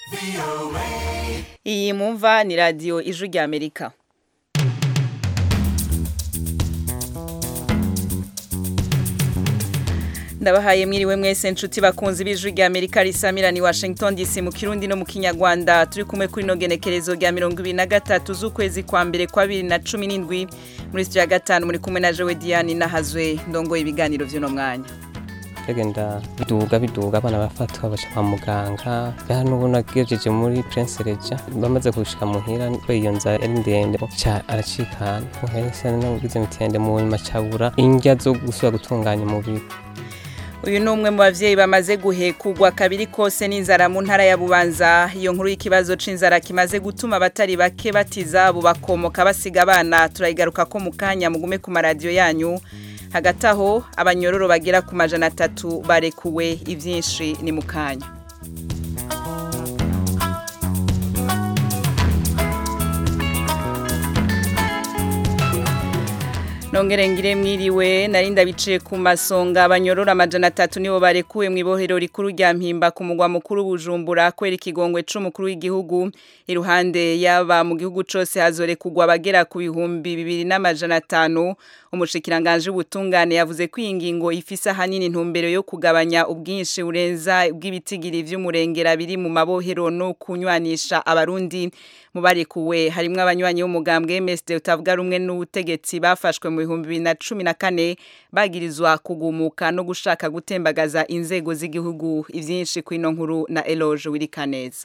iyi mumva ni radiyo ijwi rya amerika ndabahaye mwiriwe mwese nshuti bakunzi b'ijwi rya amerika risamira ni washington dc mu kirundi no mu kinyarwanda turi kumwe kuri ino genekerezo rya mirongo ibiri na gatatu z'ukwezi kwa mbere kwa bibiri na cumi n'indwi muri sitiyo ya gatanu muri kumwe na jowe diane nahazwe ndongoye ibiganiro by'uno mwanya bagenda biduga biduga abana bafatwa baca kwa muganga hano ubu nagejeje muri prince reja bamaze gushika muhira iyo nzara ari ndende ca aracikana uhese nagize mitende mu nyuma cabura indya zo gusubira gutunganya umubiri uyu ni umwe mu bavyeyi bamaze guhekugwa kabiri kose n'inzara mu ntara ya bubanza iyo nkuru y'ikibazo c'inzara kimaze gutuma abatari bake batiza abo bakomoka basiga abana turayigaruka ko mu kanya mugume ku maradiyo yanyu hagati aho abanyororo bagera ku majana atatu barekuwe ibyinshi ni mu kanya nongere ngire mwiriwe narinda biciye ku masonga abanyorora amajana atatu nibo barekuwe mu ibohero rikuru rya mpimba ku mugwa mukuru bujumbura kwera ikigongwe c'umukuru w'igihugu iruhande yaba mu gihugu cose hazorekugwa abagera ku bihumbi bibiri n'amajana atanu umushikiranganje w'ubutungane yavuze ko iyi ngingo ifise ahanini intumbero yo kugabanya ubwinshi burenza bw'ibitigiri vy'umurengera biri mu mabohero no kunywanisha abarundi mu barekuwe harimwo abanywanyi b'umugambwe MSD utavuga rumwe n'ubutegetsi bafashwe mu bihumbi bibiri na cumi na kane bagirizwa kugumuka no gushaka gutembagaza inzego z'igihugu ivyinshi kw'ino nkuru na Eloge Wirikaneza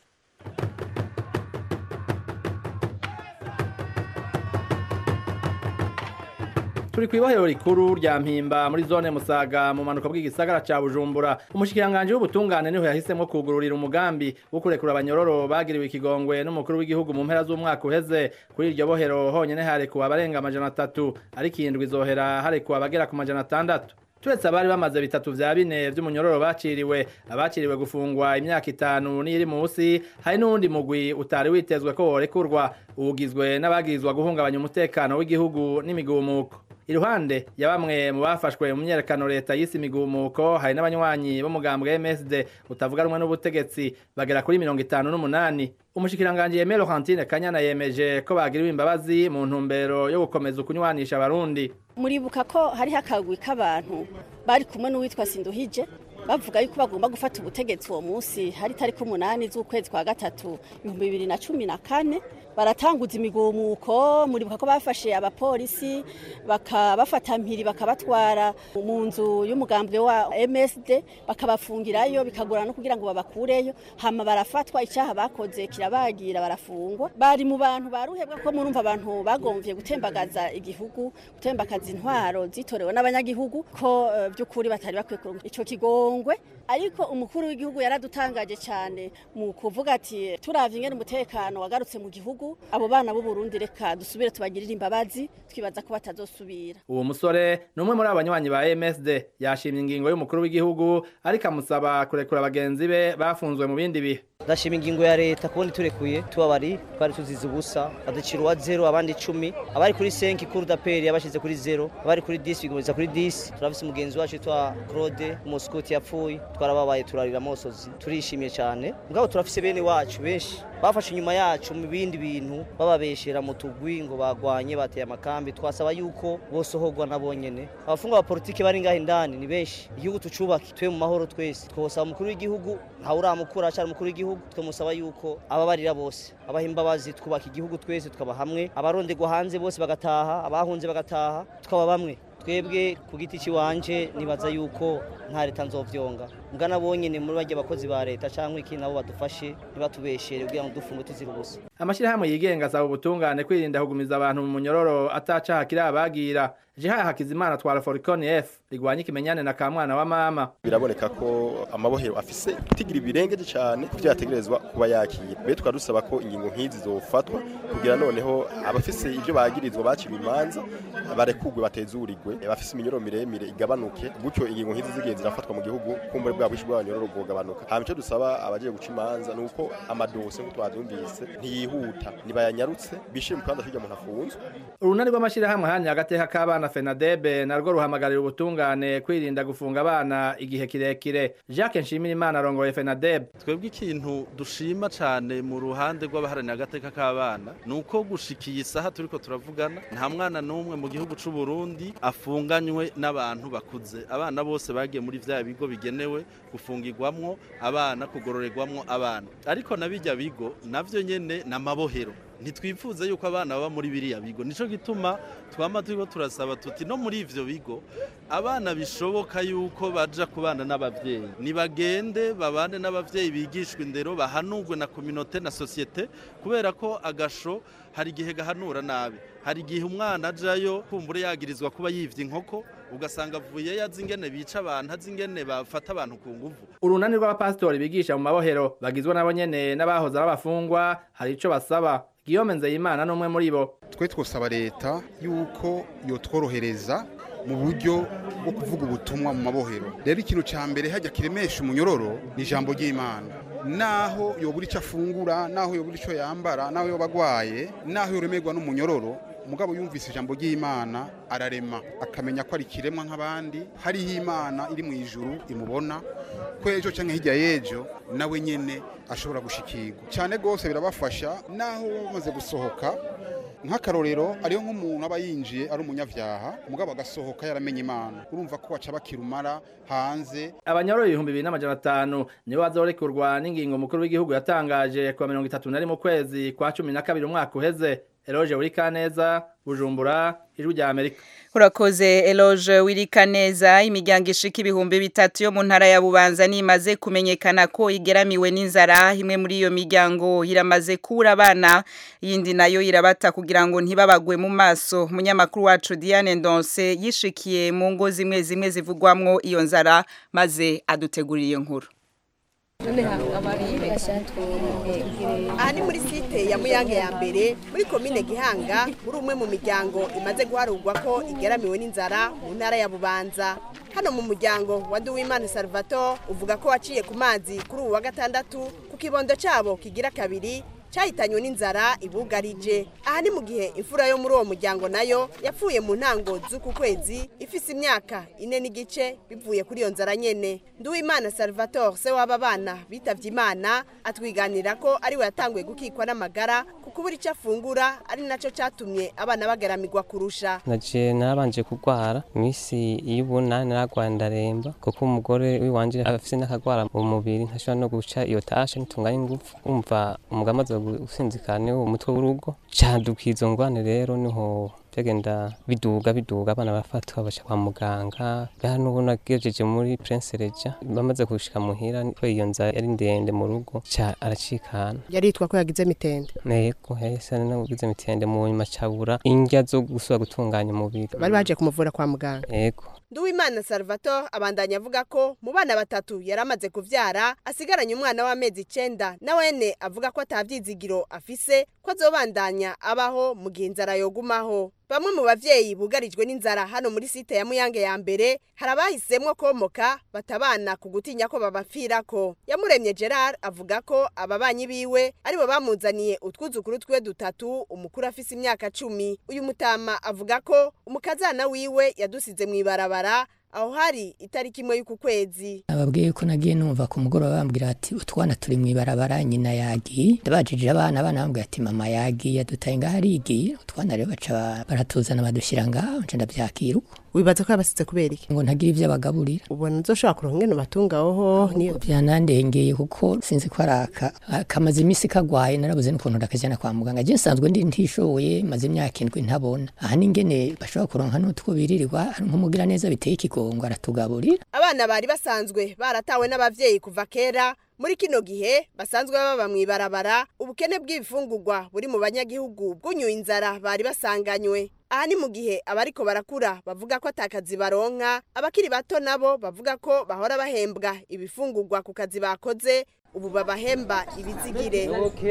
turi kwibohero rikuru rya mpimba muri zone musaga mu manuka bw'igisagara ca bujumbura umushikiranganje w'ubutungane niho yahisemwo kugururira umugambi wo kurekura abanyororo bagiriwe ikigongwe n'umukuru w'igihugu mu mpera z'umwaka uheze kuri iryo bohero honyene harekuwe abarenga amajana atatu ariko iyi ndwi izohera harekuwe abagera ku majana atandatu turetse abari bamaze bitatu vya bine vy'umunyororo baciriwe abaciriwe gufungwa imyaka itanu n'iri musi hari n'uwundi mugwi utari witezwe ko worekurwa ugizwe n'abagirizwa guhungabanya umutekano w'igihugu n'imigumuko iruhande ya bamwe mu bafashwe mu myerekano leta y'isi imigumuko hari n'abanywanyi b'umugambwe MSD utavuga rumwe n'ubutegetsi bagera kuri mirongo itanu n'umunani umushikiranganje Yemere Laurentine Kanyana yemeje ko bagiriwe imbabazi mu ntumbero yo gukomeza ukunywanisha abarundi muribuka ko hariho akagwi k'abantu bari kumwe n'uwitwa Sinduhije bavuga yuko bagomba gufata ubutegetsi uwo munsi hari tariki umunani z'ukwezi kwa gatatu ibihumbi bibiri na cumi na kane baratanguza imigumuko muribuka ko bafashe abapolisi bakabafata mpiri bakabatwara mu nzu y'umugambwe wa MSD bakabafungirayo bikagorana no kugira ngo babakureyo hama barafatwa icyaha bakoze kirabagira barafungwa bari mu bantu baruhebwa ko murumva abantu bagomvye gutembagaza igihugu gutembagaza intwaro zitorewe n'abanyagihugu ko uh, by'ukuri batari bakwiye kuronka ico kigongwe ariko umukuru w'igihugu yaradutangaje cyane mu kuvuga ati turavye ingene umutekano wagarutse mu gihugu abo bana b'u Burundi reka dusubire tubagirire imbabazi twibaza ko batazosubira uwo musore ni umwe muri abanywanyi ba MSD yashimye ingingo y'umukuru w'igihugu ariko amusaba kurekura bagenzi be bafunzwe mu bindi bihe ndashima ingingo ya leta kubona iturekuye tubabari twari tuzize ubusa baducira uwa zero abandi icumi abari kuri senki kuri daperi yabashize kuri zero abari kuri disi bigomeza kuri disi turafise umugenzi wacu yitwa claude umusikoti yapfuye twarababaye turarira amosozi turishimye cyane mugabo turafise bene wacu benshi bafashe inyuma yacu mu bindi bintu bababeshera mu tugwi ngo bagwanye bateye amakambi twasaba yuko bosohorwa na bonyene abafungwa ba politike bari ngaho indani ni benshi igihugu tucubake twe mu mahoro twese twosaba umukuru w'igihugu ntawe uramukura acari umukuru w'igihugu twamusaba yuko ababarira bose abaha imbabazi twubaka igihugu twese tukaba hamwe abaronderwa hanze bose bagataha abahunze bagataha tukaba bamwe twebwe ku giti cy'iwanje nibaza yuko nta leta nzovyonga mugana bonyene muri barya abakozi ba leta canke iki nabo badufashe ntibatubeshere kugira ngo dufunge tuzira ubusa amashirahamwe yigenga asaba ubutungane kwirinda kugumiza abantu mu munyororo atacaha kiri abagira Jihaya Hakizimana twara Foricon F rigwanye ikimenyane na kamwana wa mama biraboneka ko amabohero afise tigira ibirengeje cyane kuvyo yategerezwa kuba yakira be tukadusaba ko ingingo nk'izi zofatwa kugira noneho abafise ivyo bagirizwa bakiriwe imanza barekugwe batezurirwe bafise iminyoro miremire igabanuke gutyo ingingo nk'izi zigenzi zirafatwa mu gihugu kumbure bwa bwa bwinshi bw'abanyororo bwogabanuka hama icyo dusaba abagiye guca imanza ni uko amadose nk'uko twabyumvise ntiyihuta nibayanyarutse bishire mu kibanza cy'urya muntu afunzwe urunani rw'amashyirahamwe hanya agateka k'abana fenadebe narwo ruhamagarira ubutungane kwirinda gufunga abana igihe kirekire jacques nshimirimana arongoye fenadebe twebwe ikintu dushima cyane mu ruhande rw'abaharanira agateka k'abana ni uko gushikiye isaha turiko turavugana nta mwana n'umwe mu gihugu c'u Burundi afunganywe n'abantu bakuze abana bose bagiye muri vya bigo bigenewe gufungirwamwo abana kugororerwamwo abana ariko na bijya bigo navyo nyene n'amabohero ntitwifuze yuko abana baba muri biriya bigo nico gituma twama turiko turasaba tuti no muri ivyo bigo abana bishoboka yuko baja kubana n'abavyeyi nibagende babane n'abavyeyi bigishwa indero bahanurwe na kominote na sosiyete kubera ko agasho hari igihe gahanura nabi hari igihe umwana ajayo kumbure yagirizwa kuba yivye inkoko ugasanga avuye yazi ingene bica abantu azi ingene bafata abantu ku nguvu urunani rw'abapasitori bigisha mu mabohero bagizwe nabo nyene n'abahoze ari abafungwa hari ico basaba Guillaume Nzeyimana n'umwe muri bo twe twosaba leta yuko yotworohereza mu buryo bwo kuvuga ubutumwa mu mabohero rero ikintu cya mbere hajya kiremesha umunyororo ni ijambo ry'imana naho yobura icyo afungura naho yobura icyo yambara naho yoba agwaye naho yoremerwa n'umunyororo umugabo yumvise ijambo ry'imana ararema akamenya ko ari ikiremwa nk'abandi hariho imana iri mu ijuru imubona ko ejo cyangwa hirya y'ejo nawe nyine ashobora gushikirwa cyane rwose birabafasha naho bamaze gusohoka nk'akarorero ariyo nk'umuntu aba yinjiye ari umunyabyaha umugabo agasohoka yaramenye imana urumva ko baca bakirumara hanze abanyororo ibihumbi bibiri n'amajana atanu nibo bazorekurwa n'ingingo mukuru w'igihugu yatangaje kuwa mirongo itatu na rimwe ukwezi kwa cumi na kabiri umwaka uheze eroge uri kaneza bujumbura ijwi rya amerika urakoze eloge wirika neza imiryango ishika ibihumbi bitatu yo mu ntara ya bubanza nimaze kumenyekana ko igeramiwe n'inzara imwe muri iyo miryango iramaze kubura abana iyindi nayo irabata kugira ngo ntibabagwe mu maso umunyamakuru wacu diane ndonse yishikiye mu ngo zimwe zimwe zivugwamwo iyo nzara maze adutegurira iyo nkuru aha ni muri site ya muyange ya mbere muri komine gihanga muri umwe mu miryango imaze guharurwa ko igeramiwe n'inzara mu ntara ya bubanza hano mu muryango wa Duwimana Salvatore uvuga ko waciye ku mazi kuri ubu wa gatandatu ku kibondo cyabo kigira kabiri cyahitanywe n'inzara ibugarije aha ni mu gihe imfura yo muri uwo muryango nayo yapfuye mu ntango z'uku kwezi ifise imyaka ine n'igice bivuye kuri iyo nzara nyene nduwimana salvatore se w'aba bana bitavye imana atwiganira ko ariwe yatanguye gukikwa n'amagara kuko ubura icyo afungura ari naco catumye abana bagaramirwa kurusha naje narabanje kurwara iminsi y'ubunani naragwaye ndaremba kuko umugore wiwanje afise n'akagwara mu mubiri ntashobora no guca iyo tashe ntitunganye ingufu umva umugabo amaze gusinzikana niwo umutwe w'urugo caduka izo ngwane rero niho byagenda biduga biduga abana barafatwa baca kwa muganga bwa n'ubu nagejeje muri Prince Reja bamaze gushika muhira ko iyo nzara yari ndende mu rugo ca aracikana yaritwa ko yagize mitende nego yahise nagize mitende mu nyuma cabura indya zo gusubira gutunganya umubiri bari baje kumuvura kwa muganga ego Nduwimana Salvatore abandanya avuga ko mu bana batatu yari amaze kuvyara asigaranye umwana w'amezi icenda na wene avuga ko atavyizigiro afise ko azobandanya abaho mu gihe inzara yogumaho bamwe mu bavyeyi bugarijwe n'inzara hano muri site ya Muyange ya mbere hari abahisemwo komoka batabana ku gutinya ko babapfirako yamuremye Gerard avuga ko ababanyi biwe aribo bamuzaniye utwuzukuru twe dutatu umukuru afise imyaka cumi uyu mutama avuga ko umukazana wiwe yadusize mw'ibarabara aho hari itariki imwe y'uku kwezi ababwiye ko nagiye numva ku mugoroba bambwira ati utwana turi mu ibarabara nyina yagiye ndabajije abana abana bambwira ati mama yagiye dutaye ngaho arigiye utwana rero baca baratuzana badushyira ngaho nca ndabyakira uko wibaza ko yabasize kubera iki ngo ntagire ibyo bagaburira ubona nzoshobora kuronka ingene batungaho niyo byanandengeye kuko sinzi ko araka kamaze iminsi kagwaye narabuze n'ukuntu ndakajyana kwa muganga je nsanzwe ndi ntishoboye maze imyaka indwi ntabona aha n'ingene bashobora kuronka n'utwo biririrwa hari nk'umugira neza biteye ikigongo aratugaburira abana bari basanzwe baratawe n'abavyeyi kuva kera muri kino gihe basanzwe baba mu ibarabara ubukene bw'ibifungurwa buri mu banyagihugu bwunyuye inzara bari basanganywe aha ni mu gihe abariko barakura bavuga ko atakazi baronka abakiri bato nabo bavuga ko bahora bahembwa ibifungurwa ku kazi bakoze ubu babahemba ibizigire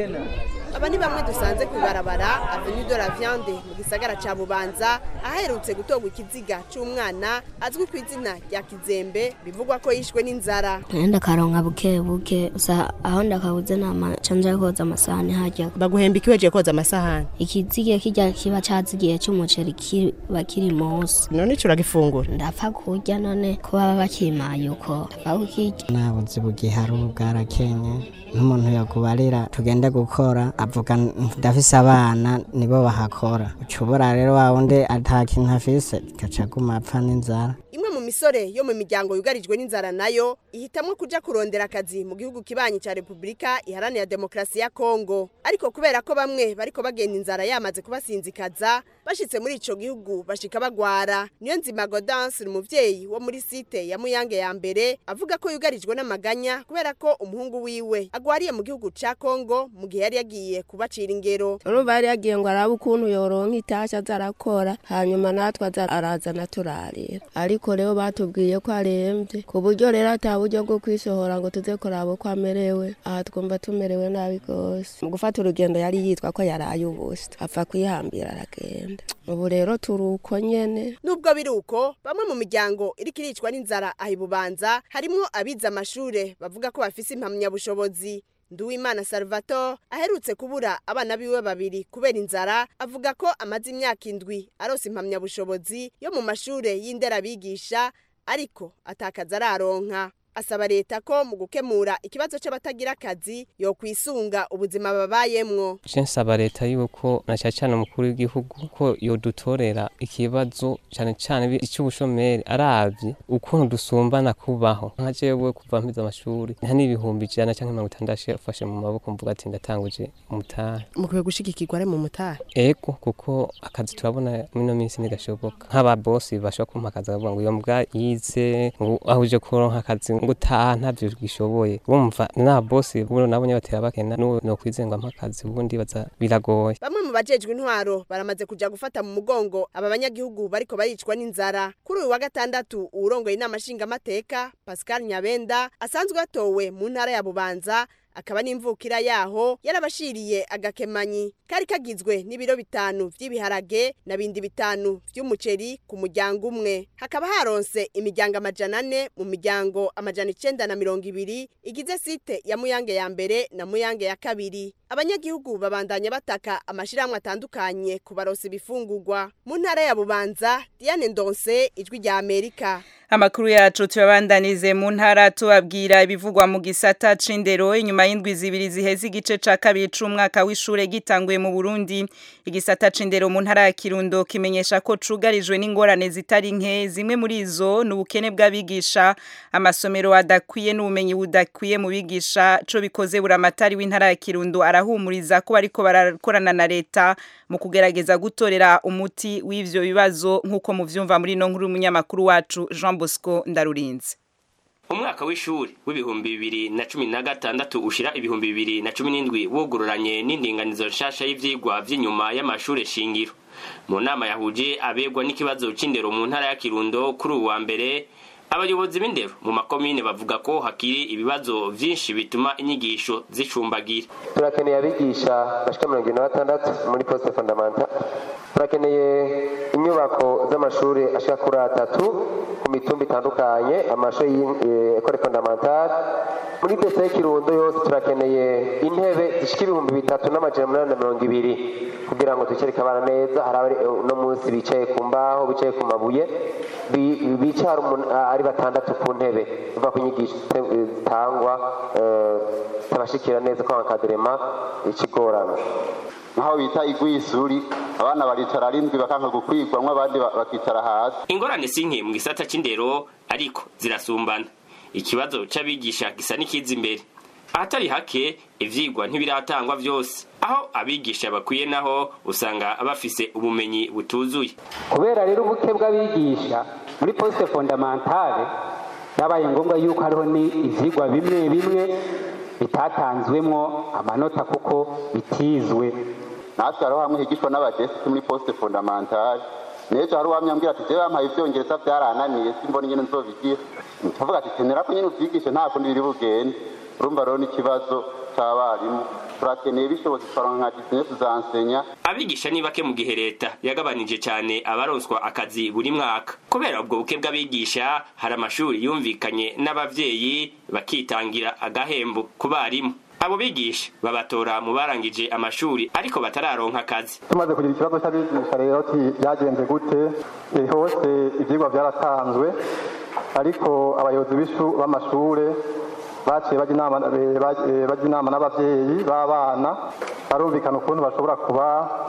aba ni bamwe dusanze ku ibarabara avenue de la viande mu gisagara ca bubanza aherutse gutorwa ikiziga c'umwana azwi ku izina rya kizembe bivugwa ko yishwe n'inzara Nenda karonka buke buke usa aho ndakabuze nama canje koza amasahani harya baguhemba ikiweje koza amasahani ikizige kirya kiba cazigiye c'umuceri kiba kiri munsi none ico uragifungura ndapfa kurya none ko baba bakimaye uko ndapfa kukirya nabuze ubugiharu bwarakenye n'umuntu yakubarira tugende gukora avuga ndafise abana nibo bahakora ucubura rero wa wundi ata kintu afise gaca aguma apfa n'inzara imwe mu misore yo mu miryango yugarijwe n'inzara nayo ihitamwo kuja kurondera akazi mu gihugu kibanyi ca Republika iharanira demokrasi ya Kongo ariko kubera ko bamwe bariko bagenda inzara yamaze kubasinzikaza bashitse muri ico gihugu bashika bagwara niyo nzima Godance umuvyeyi wo muri site ya Muyange ya mbere avuga ko yugarijwe n'amaganya kubera ko umuhungu wiwe agwariye mu gihugu ca Kongo mu gihe yari yagiye kubacira ingero urumva yari yagiye ngo arabe ukuntu yoronka itasha azarakora hanyuma natwe aza arazana turarira ariko rero batubwiye ko arembye ku buryo rero ata buryo bwo kwisohora ngo tuze kuraba uko amerewe aha twumva tumerewe nabi rwose mu gufata urugendo yari yitwa ko yaraye ubusa apfa kwihambira aragenda ubu rero turi uko nyene nubwo biri uko bamwe mu miryango iriko iricwa n'inzara aha ibubanza harimwo abize amashure bavuga ko bafise impamyabushobozi Nduwimana Salvatore aherutse kubura abana biwe babiri kubera inzara avuga ko amaze imyaka indwi arose impamyabushobozi yo mu mashure y'inderabigisha ariko atakaza araronka asaba leta ko mu gukemura ikibazo c'abatagira akazi yo kwisunga ubuzima babayemwo je nsaba leta yuko na cyane cyane umukuru w'igihugu ko yodutorera ikibazo cyane cyane icy'ubushomeri aravye ukuntu dusumbana kubaho nka jewe kuva mpize amashuri nta n'ibihumbi ijana cyangwa mirongo itandatu afashe mu maboko mvuga ati ndatanguje umutahe mukwiye gushigikirwa ari mu mutahe ego kuko akazi turabona mino minsi ntigashoboka nk'ababosi bashobora kumpa akazi bavuga ngo iyo mbwa yize ngo aho uje kuronka akazi ngo utaha ntavyo gishoboye bumva na bosi buno nabo batera bakena no no kwizenga mpakazi ubundi baza biragoye bamwe mu bajejwe intwaro baramaze kuja gufata mu mugongo aba banyagihugu bariko baricwa n'inzara kuri uyu wa gatandatu uwurongoye inama nshingamateka Pascal Nyabenda asanzwe atowe mu ntara ya Bubanza akaba n'imvukira yaho yarabashiriye agakemanyi kari kagizwe n'ibiro bitanu vy'ibiharage na bindi bitanu vy'umuceri ku muryango umwe hakaba haronse imiryango amajana ane mu miryango amajana icenda na mirongo ibiri igize site ya muyange ya mbere na muyange ya kabiri abanyagihugu babandanya bataka amashirahamwe atandukanye kubaronsa ibifungurwa mu ntara ya bubanza diane ndonse ijwi rya amerika Amakuru yacu tuyabandanize mu ntara tubabwira ibivugwa mu gisata c'indero inyuma y'indwi zibiri ziheze igice ca kabiri c'umwaka w'ishure gitanguye mu Burundi igisata c'indero mu ntara ya Kirundo kimenyesha ko cugarijwe n'ingorane zitari nke zimwe muri izo n'ubukene bw'abigisha amasomero adakwiye n'ubumenyi budakwiye mu bigisha co bikoze buramatari w'intara ya Kirundo arahumuriza ko bariko barakorana na leta mu kugerageza gutorera umuti w'ivyo bibazo nk'uko muvyumva muri no nkuru y'umunyamakuru wacu Jean Bosco Ndarurinze umwaka w'ishuri w'ibihumbi bibiri na cumi na gatandatu ushira ibihumbi bibiri na cumi n'indwi wugururanye n'indinganizo nshasha y'ivyigwa vy'inyuma y'amashure shingiro mu nama yahuje abegwa n'ikibazo c'indero mu ntara ya kirundo kuri uwa mbere abayobozi b'indero mu makomine bavuga ko hakiri ibibazo vyinshi bituma inyigisho zicumbagira turakeneye abigisha bashika mirongo ine na batandatu muri poste fondamental turakeneye inyubako z'amashuri ashika kuri atatu ku mitumba itandukanye amashuri y'ekole fondamental muri pese y'ikirundo yose turakeneye intebe zishika ibihumbi bitatu n'amajana umunani na mirongo ibiri kugira ngo ducereke abana neza hari abari uno munsi bicaye ku mbaho bicaye ku mabuye bicara ari batandatu ku ntebe biva ku nyigisho zitangwa tabashikira neza kwa akaderema ikigorana nkaho bita igwisuri abana baricara arindwi bakanka gukwigwamwo abandi bakicara hasi ingorane si nke mu gisata c'indero ariko zirasumbana ikibazo c'abigisha gisa n'ikiza imbere ahatari hake ivyigwa ntibiratangwa vyose aho abigisha bakwiye naho usanga bafise ubumenyi butuzuye kubera rero ubuke bw'abigisha muri poste fondamentale byabaye ngombwa yuko hariho ni ivyigwa bimwe bimwe bitatanzwemwo amanota kuko bitizwe natwe hariho hamwe higishwa n'abadesiti muri poste fondamentale nejo hari uwamyambwira ati jewe bampaye ivyongereza vyarananiye simbona ingene nzobigira tuvuga ati tenera ko nyene uvyigishe nta kundi biri bugende urumva rero n'ikibazo cy'abarimu turakeneye bishobotse twaronka nka disine tuzansenya abigisha ni bake mu gihe leta yagabanije cyane abaronswa akazi buri mwaka kubera ubwo buke bw'abigisha hari amashuri yumvikanye n'abavyeyi bakitangira agahembo ku barimu abo bigisha babatora mu barangije amashuri ariko batararonka akazi tumaze kugira ikibazo cy'abigisha rero byagenze gute hose ibyigwa byaratanzwe ariko abayobozi b'amashure baciye bajya inama n'ababyeyi b'abana barumvikana ukuntu bashobora kuba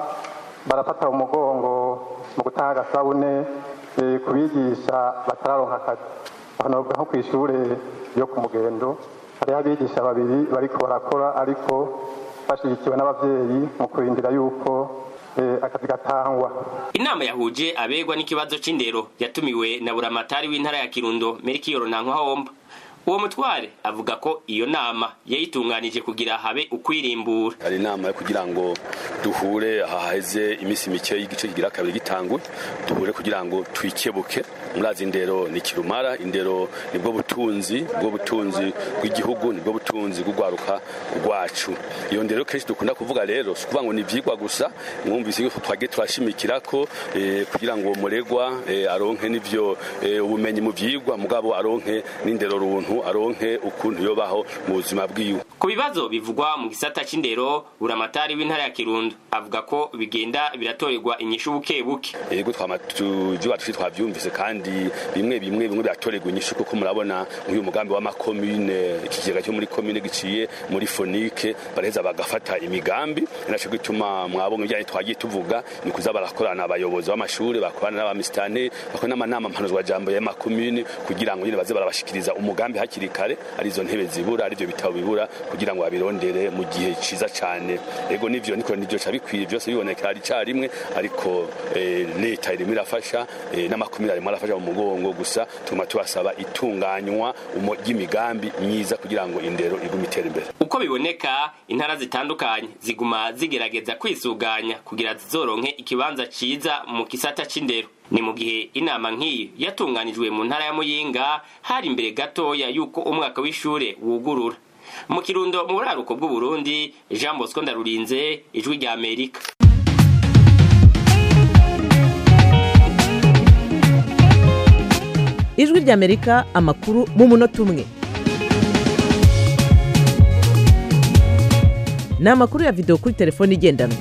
barafata umugongo mu gutanga agasabune ku bigisha batararonka akazi aho nko ku ishuri ryo ku mugendo hariho abigisha babiri bariko barakora ariko bashyigikiwe n'ababyeyi mu kurindira yuko akazi gatangwa inama yahuje abegwa n'ikibazo c'indero yatumiwe na buramatari w'intara ya kirundo merikiyoro nankwa uwo mutware avuga ko iyo nama yayitunganije kugira habe ukwirimbura hari inama yo kugira ngo duhure haheze iminsi mike y'igice kigira kabiri gitangwe duhure kugira ngo twikebuke murazi indero ni kirumara indero nibwo butunzi bwo butunzi bw'igihugu nibwo butunzi bw'urwaruka rwacu iyo ndero kenshi dukunda kuvuga rero si ukuvuga ngo ni ibyigwa gusa mwumvise yuko twagiye turashimikira ko kugira ngo muregwa aronke n'ibyo ubumenyi mu byigwa mugabo aronke n'indero runtu aronke ukuntu yobaho mu buzima bwiwe ku bibazo bivugwa mu gisata c'indero buramatari w'intara ya kirundo avuga ko bigenda biratorerwa inyishu buke buke yego twamatuvyuba tushi twavyumvise kandi bimwe bimwe bimwe biratorerwa inyishu kuko murabona nk'uyu mugambi w'amakomine ikigega cyo muri komine giciye muri fonike baraheza bagafata imigambi naco gituma mwabonye ibijanye twagiye tuvuga ni kuza barakorana abayobozi b'amashuri bakorana n'abamisitane bakorana n'amanama mpanuzwa jambo y'amakomine kugira ngo nyine baze barabashikiriza umugambi hakiri kare arizo ntebe zibura arivyo bitabo bibura kugira ngo babirondere mu gihe ciza cane ego nivyo niko nivyo ca bikwiye byose bibonekera ari carimwe ariko leta irimo irafasha n'amakomine arimo arafasha mu mugongo gusa tuma tubasaba itunganywa ry'imigambi myiza kugira ngo indero igume itera imbere uko biboneka intara zitandukanye ziguma zigerageza kwisuganya kugira zizoronke ikibanza ciza mu kisata c'indero ni mu gihe inama nk'iyi yatunganijwe mu ntara ya muyinga hari imbere gatoya yuko umwaka w'ishure wugurura mu kirundo mu buraruko bw'uburundi jean bosco ndarurinze ijwi rya amerika ijwi rya amerika amakuru mu munota umwe ni amakuru ya videwo kuri telefone igendanwa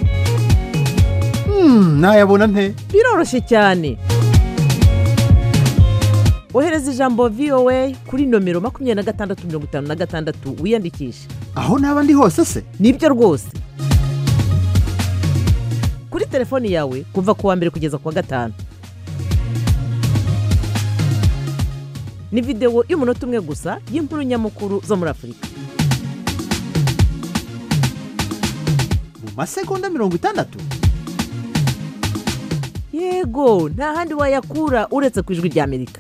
nayabona nte biroroshye cyane ohereza ijambo voa kuri nomero makumyabiri na gatandatu mirongo itanu na gatandatu wiyandikishe aho naba ndi hose se nibyo rwose kuri telefoni yawe kuva ku wa mbere kugeza ku wa gatanu ni videwo y'umunota umwe gusa y'inkuru nyamukuru zo muri afurika mu masegonda mirongo itandatu yego nta handi wayakura uretse ku ijwi rya amerika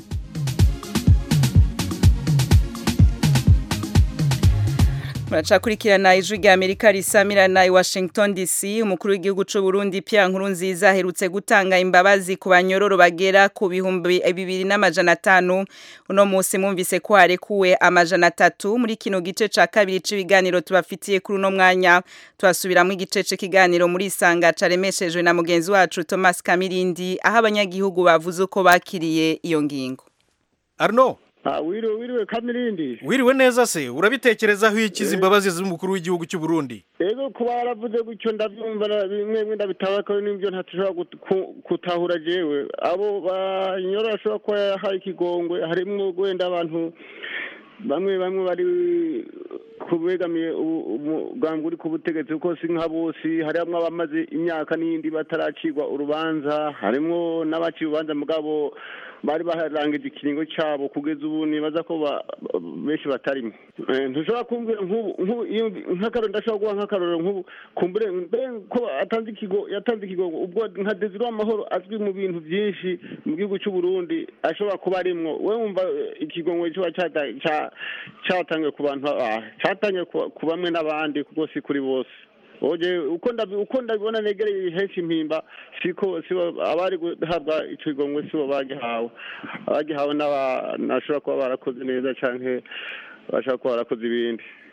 muracakurikirana ijwi rya amerika risamirana i washington dc umukuru w'igihugu cy'u burundi pierre nkurunziza aherutse gutanga imbabazi ku banyororo bagera ku bihumbi bibiri n'amajana atanu uno munsi mwumvise ko harekuwe amajana atatu muri kino gice ca kabiri c'ibiganiro tubafitiye kuri uno mwanya turasubiramo igice c'ikiganiro muri isanga caremeshejwe na mugenzi wacu thomas kamirindi aho abanyagihugu bavuze uko bakiriye iyo ngingo arno wiriwe wiriwe kamirindi wiriwe neza se urabitekerezaho ikizi imbabazi z'umukuru w'igihugu cy'u Burundi ego kuba yaravuze gutyo ndabyumva bimwe bimwe ndabitabakaho n'ibyo ntashobora gutahura jewe abo banyora bashobora kuba yahaye ikigongwe harimo wenda abantu bamwe bamwe bari kubegamiye umugambi uri ku butegetsi kuko si nka bose harimo abamaze imyaka n'iyindi bataracirwa urubanza harimo n'abaciye urubanza mugabo bari baharangije ikiringo cyabo kugeza ubu nibaza ko benshi batarimo ntushobora kumbwira nk'ubu nk'akaroro ndashobora guha nk'akaroro nk'ubu kumbure mbere ko atanze ikigo yatanze ikigo ubwo nka deziro amahoro azwi mu bintu byinshi mu gihugu cy'u Burundi ashobora kuba arimwo we wumva ikigongo kiba cyatangiye ku bantu cyatangiye ku bamwe n'abandi kuko si kuri bose oje uko ndabi uko ndabibona negereye henshi impimba siko sibo abari guhabwa ico igongwe sibo bagihawe abagihawe n'abashobora kuba barakoze neza canke bashaka kuba barakoze ibindi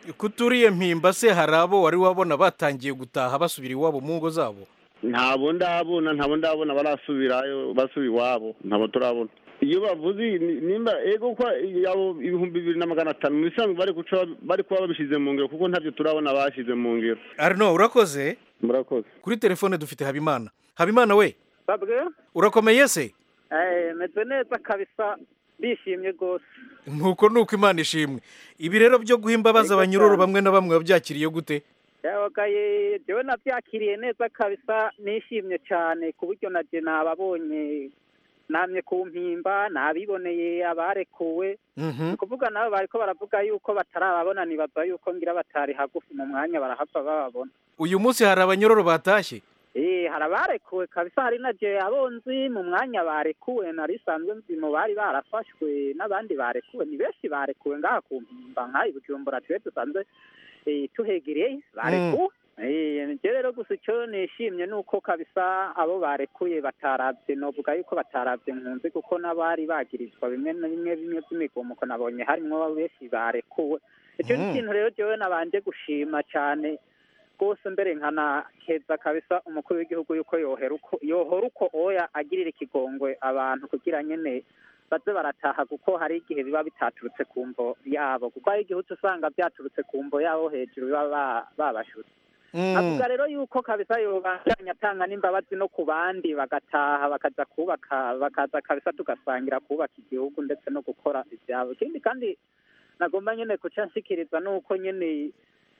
kuturiye mpimba se hari abo wari wabona batangiye gutaha basubira iwabo mu ngo zabo ntabo ndabona ntabo ndabona barasubirayo basubira iwabo ntabo turabona iyo bavuze ni- nimba ego ko yabo ibihumbi bibiri na magana atanu mu bisanzwe bari guca bari kuba babishize mu ngiro kuko ntabyo turabona bashize mu ngiro arno urakoze murakoze kuri telefone dufite habimana habimana we babwe urakomeye se eh meze neza kabisa bishimye rwose nkuko nuko imana ishimwe ibi rero byo guha imbabazi abanyururu bamwe na bamwe wabyakiriye gute yabagaye jewe nabyakiriye neza kabisa nishimye cyane ku buryo na je nababonye namye ku mpimba nabiboneye abarekuwe ni ukuvuga nabo bariko baravuga yuko batarababona nibaza yuko ngira batari hagufi mu mwanya barahava bababona uyu munsi hari abanyororo batashye Eh, hari abarekuwe kabisa hari na je abonzi mu mwanya barekuwe nari sanzwe nzi mu bari barafashwe n'abandi barekuwe ni benshi barekuwe ngaha ku mpimba nk'aha bujumbura twe dusanzwe eh, tuhegereye barekuwe Eh, nje rero gusa icyo nishimye ni uko kabisa abo barekuye bataravye novuga yuko bataravye nkunzi kuko n'abari bagirizwa bimwe na bimwe bimwe by'imigomuko nabonye harimwo benshi barekuwe icyo ni Mm. ikintu rero jewe nabanje gushima cyane rwose mbere nkanakeza kabisa umukuru w'igihugu yuko yohera uko yohora uko oya agirira ikigongwe abantu kugira nyene baze barataha kuko hari igihe biba bitaturutse ku mvo yabo kuko hari igihe uca usanga byaturutse ku mvo yabo hejuru biba ba- babashutse avuga rero yuko kabisa yobandanya atanga n'imbabazi no ku bandi bagataha bakaza kubaka bakaza kabisa tugasangira kubaka igihugu ndetse no gukora ibyabo ikindi kandi nagomba nyene kuca nshikiriza nuko nyene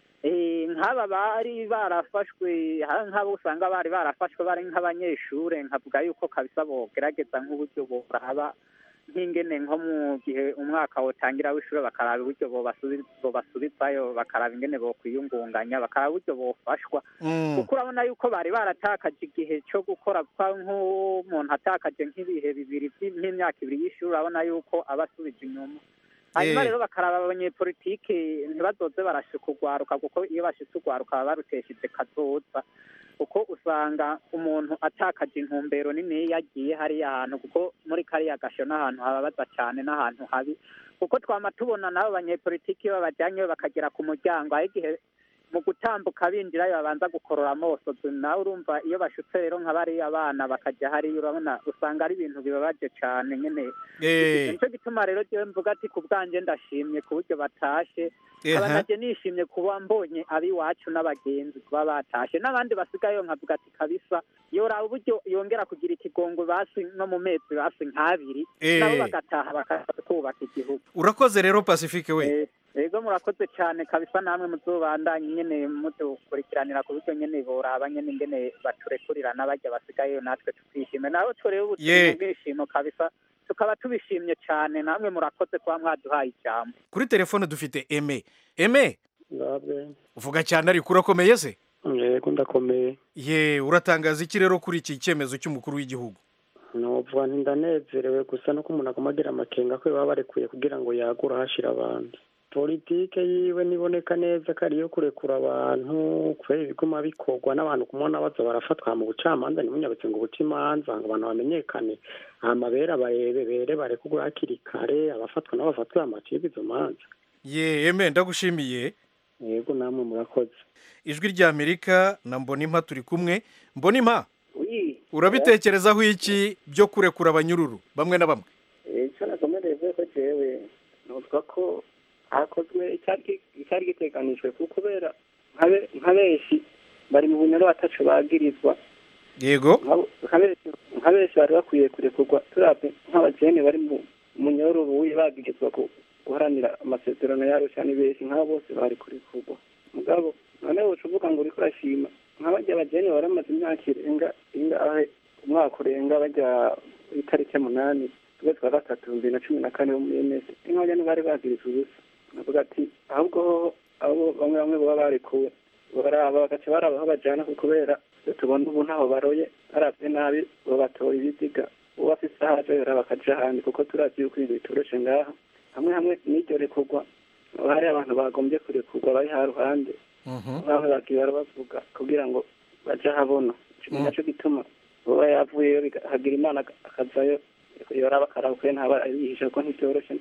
eh, nk'aba bari barafashwe ha- nk'abo usanga bari barafashwe bari nk'abanyeshure nkavuga yuko kabisa bogerageza nk'uburyo boraba nk'ingene nko mu gihe umwaka wotangira w'ishure bakaraba uburyo bobasubi- bobasubizayo bakaraba ingene bokwiyungunganya bakaraba uburyo bofashwa kuko urabona yuko bari baratakaje igihe cyo gukora kwa nk'umuntu atakaje nk'ibihe bibiri vy- nk'imyaka ibiri y'ishuri urabona yuko aba asubije inyuma hanyuma Eh. rero bakaraba abanyepolitike ntibazoze barashika urwaruka kuko iyo bashitse urwaruka baba barutesheje kazoza kuko usanga umuntu atakaje intumbero nini iyo agiye hariya hantu kuko muri kariya gasho n'ahantu hababaza cyane n'ahantu habi kuko twama tubona n'abo banyepolitiki iyo babajyanyeyo bakagera ku muryango aho igihe mu gutambuka binjirayo babanza gukorora amosozi nawe urumva iyo bashutse rero nka bariya abana bakajya hariya urabona usanga ari ibintu bibabaje cyane nyine Eh. nicyo gituma rero jewe mvuga ati ku bwanjye ndashimye ku buryo batashe Ehe. aba naje nishimye kuba mbonye ab'iwacu n'abagenzi kuba batashe n'abandi basigayeyo nkavuga ati kabisa yoraba uburyo yongera kugira ikigongo basi no mu mezi basi nk'abiri Eh. nabo bagataha bakaza kubaka igihugu urakoze rero pacifique we ego murakoze cyane kabisa namwe muzobandanye nyene mudukurikiranira ku buryo nyene boraba nyene ingene baturekurira n'abajya basigayeyo natwe tukishime nawe turebe Ye. ubuzima bwishimo kabisa tukaba tubishimye cyane namwe murakoze kuba mwaduhaye ijambo kuri telefone dufite eme eme ndabwe uvuga cyane ariko urakomeye se yego ndakomeye ye uratangaza iki rero kuri iki cyemezo cy'umukuru w'igihugu novuga nti ndanezerewe gusa nuko umuntu agomba agira amakenga ko baba barekuye kugira ngo yagure ahashira abandi politike yiwe niboneka neza ko ariyo kurekura abantu kubera ibiguma bikorwa n'abantu kumubona baza barafatwa mu bucamanza ntimunyabutse ngo buce imanza ngo abantu bamenyekane amabere abarebe bere barekugura hakiri kare abafatwa nabo bafatwe amacibwa izo manza ye eme ndagushimiye yego namwe murakoze ijwi ry'amerika na mbonimpa turi kumwe mbonimpa urabitekerezaho iki byo kurekura abanyururu bamwe na bamwe icyo nakomereye vuba ko jewe nuvuga ko hakozwe icyari icyari giteganijwe kuko kubera nka- nka benshi bari mu bunyoro batacu bagirizwa yego Nk'abo- nka benshi- nka benshi bari bakwiye kurekurwa turabye nk'abajene bari mu munyoro buye bagirizwa ku guharanira amasezerano yarusha ni benshi nk'abo bose bari kurekurwa mugabo noneho uca uvuga ngo uriko urashima nk'abajya abajene bari bamaze imyaka irenga ingahe umwaka urenga bajya itariki munani ukwezi kwa gatatu bibiri na cumi na kane bo muri ms nk'abajya ntibari bagirizwa ubusa navuga ati ahubwo hoho abo bamwe bamwe baba barekuwe baraba bagaca baraba aho bajana kuko kubera iyo tubona ubu ntaho baroye baravye nabi babatora ibiziga uwo afise aho aja yora bakaja ahandi kuko turazi yuko ibintu bitoroshe ngaha hamwe hamwe n'iryo rekurwa haba hari abantu bagombye kurekurwa bari ha ruhande bamwe bagiye barabavuga kugira ngo baje ahabona ico ni naco gituma uba yavuyeyo biga- hagira imana akazayo yoraba akaraba kuko ntaba yihisha kuko ntivyoroshe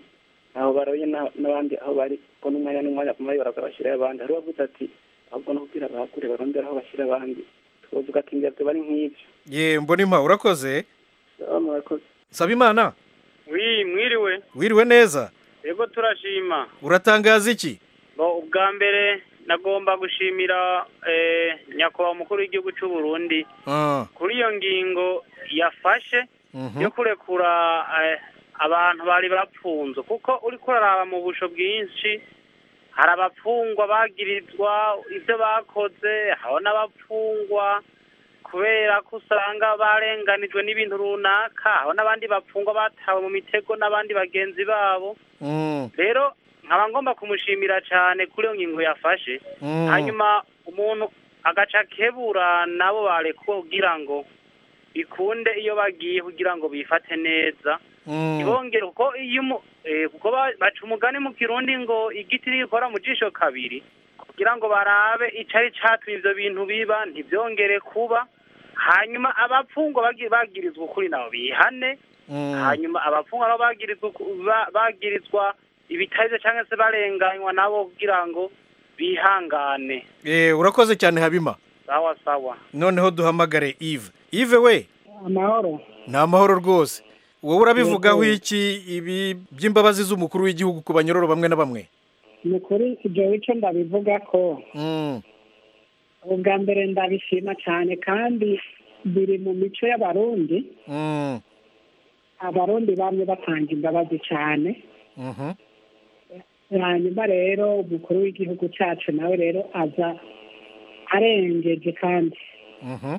aho baroye na- n'abandi aho bari ko n'umwanya n'umwanya kumwe bakabashyiraho abandi hari uwavuze ati ahubwo no kubwira abakure barondera aho bashyira abandi twavuga ati mbya bari nk'ibyo ye mbonima urakoze Sawa, murakoze saba imana wi mwiriwe wiriwe neza yego turashima uratangaza iki Bo, ubwa mbere nagomba gushimira eh, nyakubahwa umukuru w'igihugu cy'u Burundi Ah, kuri iyo ngingo yafashe mhm. yo kurekura eh, abantu bari bapfunzwe kuko uriko uraraba mu busho bwinshi hari abapfungwa bagirizwa ibyo bakoze hari n'abapfungwa kubera ko usanga barenganijwe n'ibintu runaka hari n'abandi bapfungwa batawe mu mitego n'abandi bagenzi babo Mm, rero nkaba ngomba kumushimira cyane kuri iyo ngingo yafashe Mm. hanyuma umuntu agaca kebura nabo barekuwe kugira ngo bikunde iyo bagiye kugira ngo bifate neza mm. ntibongere kuko iyo umu- eh, kuko ba- baca umugani mu kirundi ngo igiti ntigikora mu jisho kabiri kugira ngo barabe icari catumye ivyo bintu biba ntivyongere kuba hanyuma abapfungwa bagi- bagirizwa ukuri nabo bihane Mm. hanyuma abapfungwa nabo bagirizwa uku- ba- bagirizwa ibitarizo cyangwa se barenganywa nabo kugira ngo bihangane Eh, urakoze cyane habima sawa sawa noneho duhamagare Yves Yves we amahoro ni amahoro rwose wowe urabivugaho Yego. iki ibi by'imbabazi z'umukuru w'igihugu ku banyororo bamwe na bamwe ni ukuri ibyo bice ndabivuga ko Mm, ubwa mbere ndabishima cyane kandi biri mu mico y'abarundi mm, abarundi bamwe batanga imbabazi cyane mhm. hanyuma rero umukuru w'igihugu cyacu nawe rero aza arengeje kandi Mhm.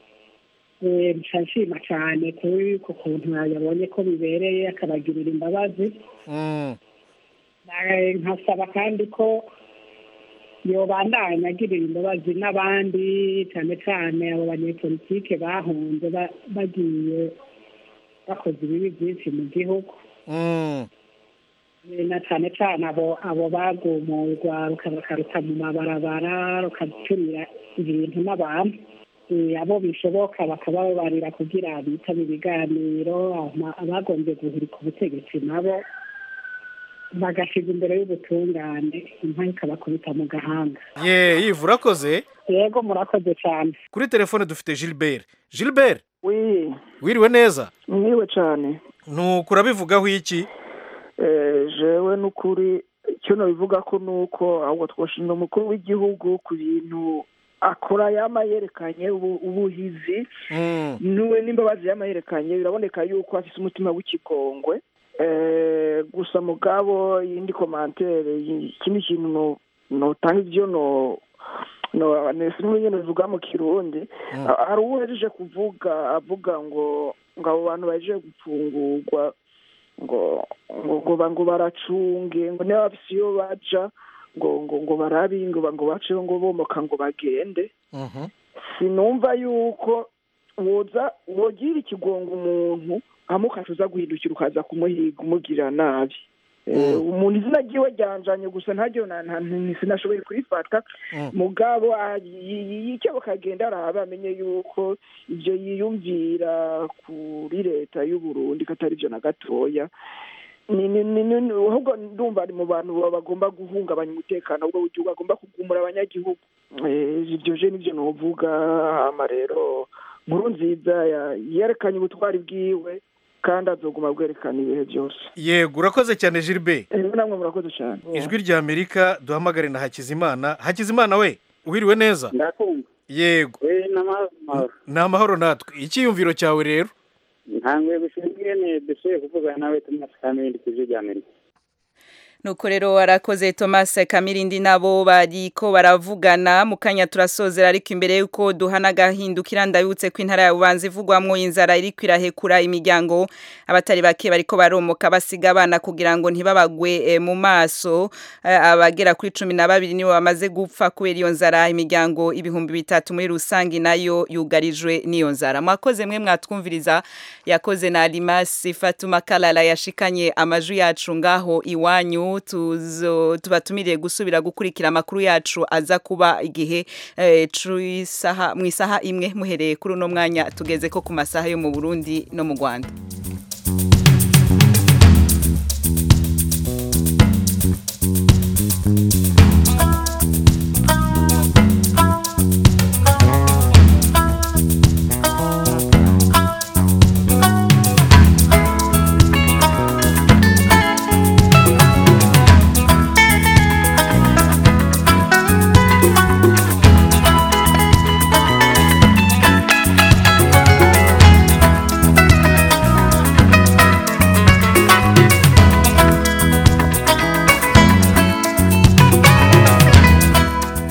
Eh, nshima cyane kuri ku kuntu yabonye ko bibereye akabagirira imbabazi Mm, Eh, nkasaba kandi ko yobandanya agirira imbabazi n'abandi cyane cyane abo banyepolitike bahunze ba- bagiye bakoze ibibi byinshi mu gihugu mm, Eh, na cyane cyane abo abo bagumurwa bakaruta mu mabarabara rukaturira ibintu n'abantu Eh, abo bishoboka bakababarira kugira bitabe ibiganiro ama- abagombye guhirika ubutegetsi nabo bagashyiga imbere y'ubutungane inka ikabakubita mu gahanga ye Yves urakoze yego murakoze cyane kuri telefone dufite Gilbert Gilbert wi wiriwe neza mwiwe cyane nuko urabivugaho iki Eh, jewe n'ukuri icyo nabivuga ko ni uko ahubwo twashimira umukuru w'igihugu ku bintu akora yama yerekanye ubu- ubuhizi Mm, niwe n'imbabazi yama yerekanye biraboneka yuko afite umutima w'ikigongwe Eh, gusa mugabo yindi komantere y- ikindi kintu no- notanga ibyo no no sinumva nyine bivuga mu kirundi Mm. Ah, hari uwo yaje kuvuga avuga ngo ngo abo bantu baje gupfungurwa ngo ngo ngo ba- ngo baracunge ngo niba bafise iyo baja ngo ngo ngo barabe ngo ba- ngo baceho ngo bomoka ngo bagende mhm. sinumva yuko woza wogira ikigongo umuntu hama ukaca uza guhindukira ukaza kumuhiga umugirira nabi Eh, umuntu izina ryiwe ryanjanye gusa ntaryo na- na- nti- sinashoboye kurifata Mm. mugabo ah, yi- yi- icyo bakagenda araba amenye yuko ibyo yiyumvira kuri leta y'u Burundi ko atari byo na gatoya ni ni ni ni ahubwo ndumva ari mu bantu baba bagomba guhungabanya umutekano w'ubwo gihugu bagomba kugumura abanyagihugu Eh, ibyo je nivyo novuga hama rero nkuru nziza ya- yerekanye ubutwari bwiwe kandi azoguma bwerekana ibihe byose yego urakoze cyane Gilbert rero namwe murakoze cyane ijwi rya amerika duhamagare na hakizimana hakizimana we wiriwe neza ndakumva yego we n'amahoro ni amahoro natwe icyiyumviro cyawe rero ntanguye gushima ingene dushoboye kuvugana nawe tomasi kamindi ku ijwi rya amerika nuko rero warakoze Thomas Kamirindi nabo bariko baravugana mu kanya turasozera ariko imbere yuko duhana gahindukira ndabutse ko intara ya Bubanza ivugwamwo inzara iriko irahekura imiryango abatari bake bariko baromoka basiga abana kugira ngo ntibabagwe eh, mu maso Eh, abagera kuri cumi na babiri nibo bamaze gupfa kubera iyo nzara imiryango ibihumbi bitatu muri rusangi nayo yugarijwe n'iyo nzara mwakoze mwe mwatwumviriza yakoze na Alimasi Fatuma Kalala yashikanye amajwi yacu ngaho iwanyu tuzo tubatumiriye gusubira gukurikira amakuru yacu aza kuba igihe eh, c'isaha mu isaha imwe muhereye kuri uno mwanya tugeze ko ku masaha yo mu Burundi no mu Rwanda